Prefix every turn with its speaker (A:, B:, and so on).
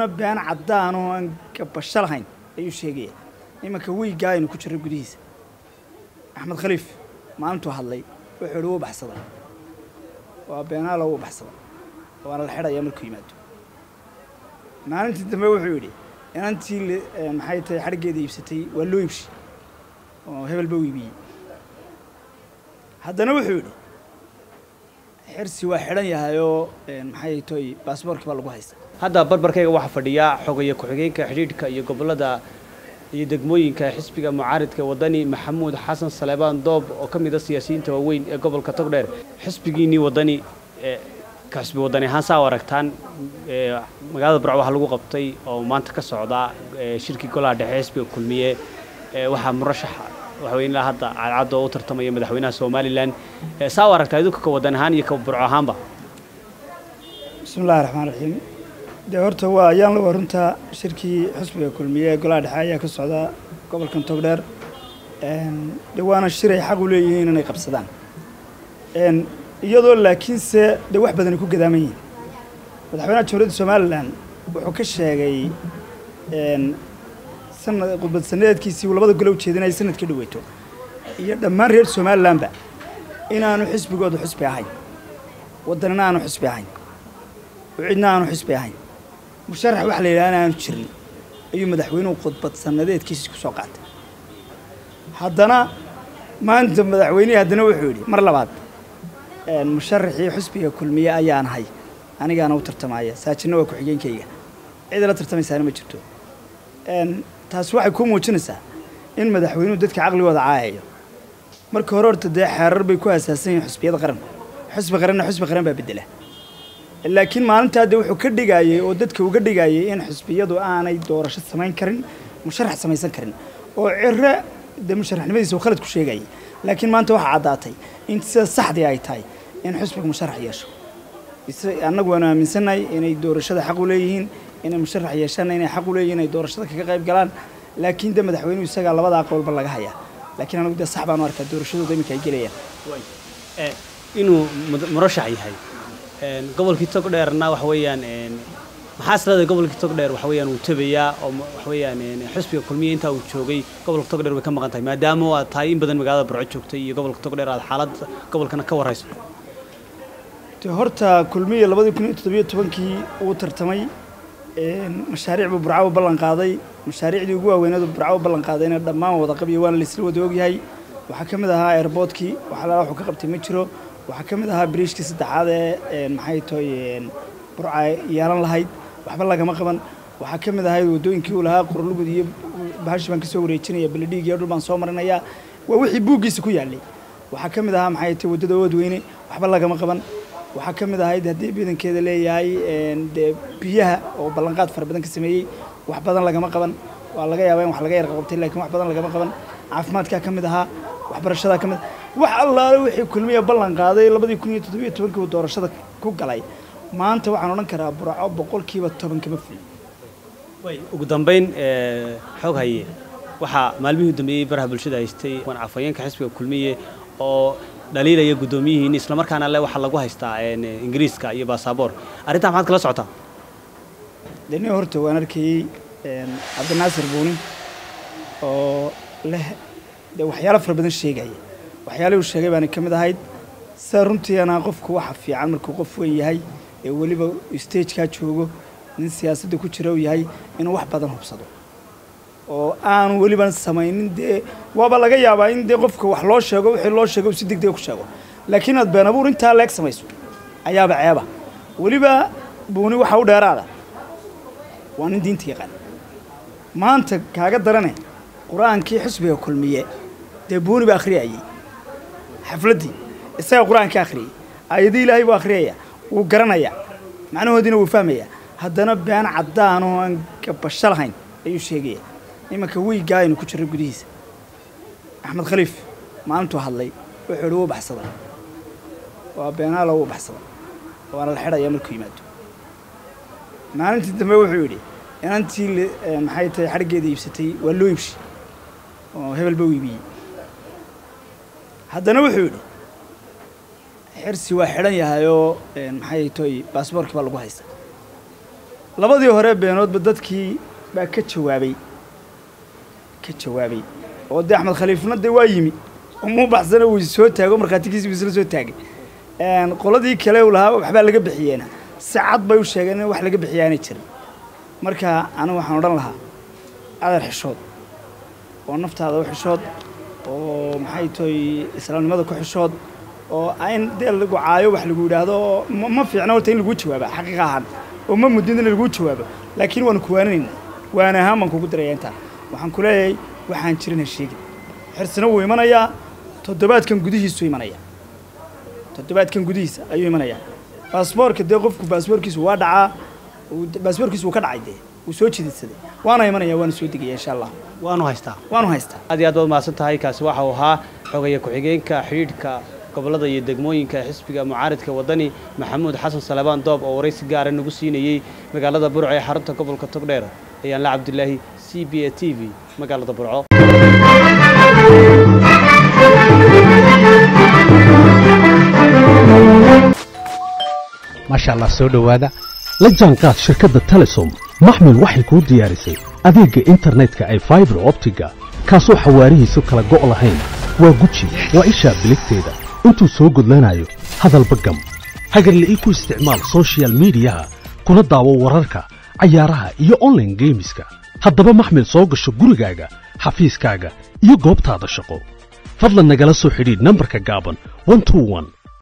A: been caddaan oo aan gabasho lahayn ayuu sheegaya imanka wiiggaa aynu ku jirro gudihiisa axmed khaliif maalintuu hadlay wuxuu idhi wuu baxsada waa beenaalo wuu baxsada waana la xidhayaa markuu yimaado maalintii dambe wuxuu yidhi inantii maxay tahay xadhiggeeda iibsatay waa loo iibshi oo hebel ba u iibiyey haddana wuxuu yidhi xirsi waa xidhan yahayoo maxay toy baasboorkii baa lagu haysta
B: hadda barbarkayga waxaa fadhiya xogaya ku-xigeenka xidhiidhka iyo gobollada iyo degmooyinka xisbiga mucaaridka wadani maxamuud xasan saleebaan doob oo ka mid a siyaasiyiinta waaweyn ee gobolka togdheer xisbigiinnii wadani ka xisbi wadani ahaan saa u aragtaan magaalada burco waxaa lagu qabtay oo maanta ka socda shirkii golaha dhexe xisbiga kulmiye waxaa murashaxa waxaweyne ilaa hadda cadcadda oo u tartamaya madaxweynaha somalilan saa u aragtaa idinku ka wadan ahaan iyo ka burco ahaanba
A: bismi illahi raxmaan raxiim dee horta waa ayaan la waruntaa shirkii xisbiga kulmiye ee golaha dhexe ayaa ka socda gobolkan togdheer de waana shir ay xaq u leeyihiin inay qabsadaan iyadoo laakiinse dee wax badan ay ku gadaaman yihiin madaxweynaha jamhuuriyadda somalilan wuxuu ka sheegay sanad khudbad sanadeedkiisii uu labada gole ujeedinaya sanad ka dhaweyto iyo dhammaan reer somalilanba inaanu xisbigoodu xusbi ahayn waddanina aanu xusbi ahayn cidna aanu xusbi ahayn musharax waxa la yidhaha in aanu jirin ayuu madaxweynuhu khudbad sanadeedkiisii ku soo qaatay haddana maanta madaxweynihii haddana wuxuu yidhi mar labaad musharaxii xusbiga kulmiye ayaan ahay anigaana u tartamaya saajinna waa ku-xigeenkayga cid la tartamaysaana ma jirto taasi waxay kuu muujinaysaa in madaxweynuhu dadka caqligooda caayayo marka hore horta dee xeerar bay ku asaasan yihiin xusbiyada qaranku xusbi qaranna xusbi qaran baa bedela laakiin maalintaa dee wuxuu ka dhigayey oo dadka uga dhigayay in xusbiyadu aanay doorasho samayn karin musharax samaysan karin oo ciro dee musharaxnimadiisa uu khalad ku sheegayay laakiin maanta waxaa caddaatay in sida saxdii ay tahay in xusbiga musharax yeesho annagu waanu aaminsannahay inay doorashada xaq u leeyihiin inay musharax yeeshaanna inay xaq u leeyihin inay doorashada kaga qayb galaan laakiin de madaxweynuhu isagaa labada aqbalba laga hayaa laakiin anagu dee sax baanu arkaa doorashadooda iminka ay gelayaan
B: inuu murashax yahay gobolkii togdheerna waxa weeyaan maxaa isleedahay gobolkii togdheer waxa weeyaan uu tabayaa oo waxa weeyaan xisbiga kulmiye intaa uu joogay gobolka togdheer way ka maqan tahay maadaama aad tahay in badan magaalada burco joogtay iyo gobolka togdheer aad xaaladda gobolkana ka warrayso
A: de horta kulmiye labadii kun iyo toddobiyo tobankii uu tartamay mashaariic buu burco u ballan qaaday mashaariicdii ugu waaweyneed uu burco u ballan qaadayna dhammaan wada qabiyo waana laisla wada ogyahay waxaa ka mid ahaa airboodkii wax alaala wuxuu ka qabtay ma jiro waxaa ka mid ahaa biriishkii saddexaad ee maxay toy burca yeelan lahayd waxba lagama qaban waxaa ka mid ahayd waddooyinkii uu lahaa qorlugud iyo bahashi baan ka soo wareejinaya beledhiig iyo dhul baan soo marinayaa waa wixii buuggiisa ku yaallay waxaa ka mid ahaa maxay tay waddada oodweyne waxba lagama qaban waxaa ka mid ahayd haddii ciidankeeda leeyahay dee biyaha oo ballanqaad fara badan ka sameeyey wax badan lagama qaban waa laga yaabaa in wax laga yarqabtay laakiin wax badan lagama qaban caafimaadkaa ka mid ahaa waxbarashadaa ka mid wax allaale wixii kulmiya ballan qaaday labadii kun iyo toddobiyo tobankii uu doorashada ku galay maanta waxaan odhan karaa burco boqolkiiba toban kama fuli
B: ugu dambayn xoog haye waxaa maalmihii dambeeyey baraha bulshada haystay afhayeenka xisbiga kulmiye oo dhaliilaya guddoomiyihiin islamarkaana le waxaa lagu haystaa ingiriiska iyo baasaboor arrintaa maxaad kala socotaa
A: deni horta waan arkayey cabdinaasir buuni oo leh dee waxyaalo fara badan sheegaya waxyaalihii uu sheegay baana ka mid ahayd sida runtiina qofku waxa fiican markuu qof weyn yahay ee weliba stagekaa joogo nin siyaasadda ku jira uu yahay inuu wax badan hubsado oo aanu weliban samaynin dee waaba laga yaabaa in dee qofka wax loo sheego wixii loo sheego uu si degdega ku sheego laakiin aad been abuur intaa leeg samayso ayaaba ceeba weliba buuni waxa u dheeraada waa nin diinta yaqaan maanta kaaga darane qur-aankii xisbiga kulmiye dee buuni ba akhriyayey xafladdii isaga qur-aanka akhriyey aayadii ilaahay buu akhriyaya wuu garanayaa macnahoodiina wuu fahmayaa haddana been caddaan oo aan gabasho lahayn ayuu sheegaya imanka wiiggaa aynu ku jirro gudihiisa axmed khaliif maalintuu hadlay wuxuu idhi wuu baxsada waa beenaalo wuu baxsada waana la xidhayaa markuu yimaado maalintii dambe wuxuu yidhi inantii maxay tahay xadhiggeeda iibsatay waa loo iibshi oo hebel ba u iibiyey haddana wuxuu yidhi xirsi waa xidhan yahayoo maxay toy baasboorkii baa lagu haysta labadii hore beenoodba dadkii baa ka jawaabay ka jawaabay oo dee axmed khaliifna dee waa yimi umuu baxsana wuu soo taago markhaatigiisi wuu isla soo taagay qoladii kale u lahaa waxbaa laga bixiyeena si cad bay u sheegeen in wax laga bixiya aanay jirin marka anigu waxaan odhan lahaa adar xishood oo naftaada u xishood oo maxay tahay islaamnimada ku xishood oo in dee lagu caayo wax lagu yidhaahdo oo ma fiicna horta in laguu jawaaba xaqiiqa ahaan oo ma mudin in laguu jawaabo laakiin waanu kuwaaninaynaa waana ahaan baan kugu daraya intaa waxaan ku leeyahay waxaan jirin ha sheegin xirsina wuu imanayaa toddobaadkan gudihiisuu imanaya toddobaadkan gudihiisa ayuu imanayaa baasboorka dee qofku baasboorkiisu waa dhacaa baasboorkiisu wuu ka dhacay dee wuu soo jididsaday waana imanaya waana soo degaya insha allah
B: waanu haystaa
A: waanu haystaa
B: aad iyo aad baad mahadsan tahay kaasi waxa uu ahaa xogaya ku-xigeenka xidhiidhka gobollada iyo degmooyinka xisbiga mucaaridka waddani maxamuud xasan salebaan doob oo waraysi gaara nagu siinayey magaalada burco ee xarunta gobolka togdheer ayaan la cabdilaahi c b a t v magaalada burco
C: maasha allah soo dhowaada la jaanqaad shirkadda telesom maxmil waxay kuu diyaarisay adeegga internetka ay faibar optiga kaasoo xawaarihiisu kala go' lahayn waa guji waa ishaa biligteeda intuu soo gudlanayo hadalba gam hagarle ii ku isticmaal sochial midiyaha kuna daawo wararka cayaaraha iyo onlaine geemiska haddaba maxmil soo gasho gurigaaga xafiiskaaga iyo goobtaada shaqo fadlan nagala soo xidhiidh nambarka gaaban